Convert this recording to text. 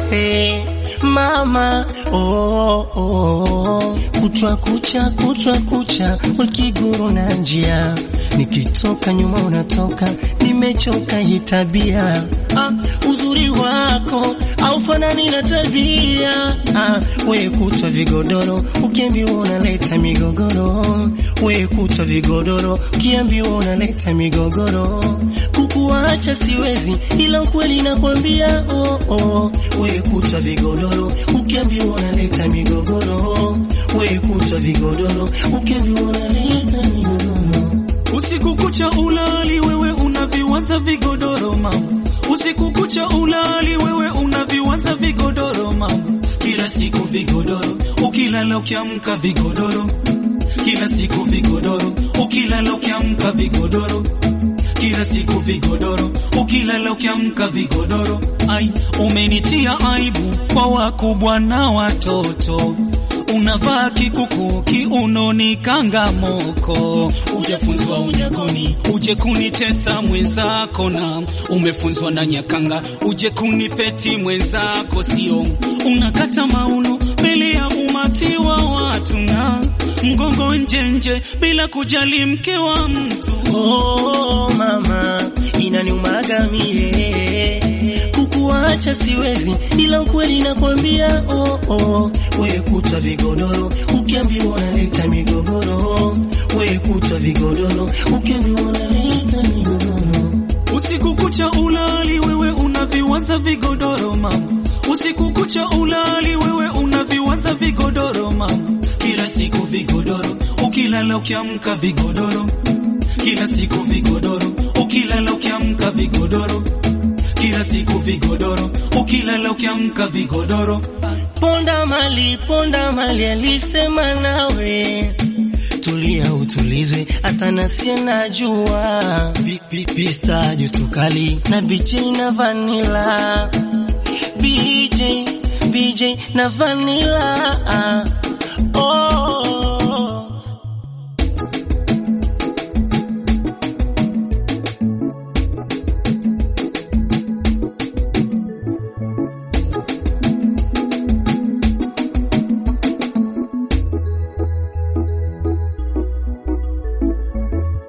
Hey, mama oh, oh. Kutwa kucha kutwa kucha ukiguru na njia, nikitoka nyuma unatoka, nimechoka hii tabia ah, uzuri wako aufanani na tabia ah, we kutwa vigodoro ukiambiwa unaleta migogoro, we kutwa vigodoro ukiambiwa unaleta migogoro, kukuacha siwezi, ila ukweli nakwambia oh, oh. we kutwa vigodoro ukiambiwa unaleta migogoro, we kutwa vigodoro ukiambiwa unaleta migogoro Usiku kucha ulali wewe unaviwaza vigodoro mama, usiku kucha ulali wewe unaviwaza vigodoro mama, kila siku vigodoro, ukilala ukiamka vigodoro, kila siku vigodoro, ukilala ukiamka vigodoro kila siku vigodoro, ukilala ukiamka vigodoro. Ai, umenitia aibu kwa wakubwa na watoto unavaa kikuku kiunoni kangamoko, ujafunzwa unyagoni, uje kunitesa mwenzako, na umefunzwa na Nyakanga, uje kunipeti mwenzako, sio unakata maunu mbele ya umati wa watu na mgongo njenje bila kujali mke wa mtu. Oh, mama inaniumaga mie kukuacha siwezi, ila ukweli nakwambia oh, oh. We kutwa vigodoro ukiambiwa unaleta migogoro, we kutwa vigodoro ukiambiwa unaleta migogoro. Usiku kucha ulali wewe unaviwaza vigodoro mama, usiku kucha ulali wewe unaviwaza vigodoro mama, kila siku vigodoro, ukilala ukiamka vigodoro, kila siku vigodoro, ukilala ukiamka vigodoro, kila siku vigodoro, ukilala ukiamka vigodoro. Ponda mali, ponda mali, alisema nawe tulia utulizwe, hata nasie najua pista joto kali na BJ na vanila BJ BJ na vanila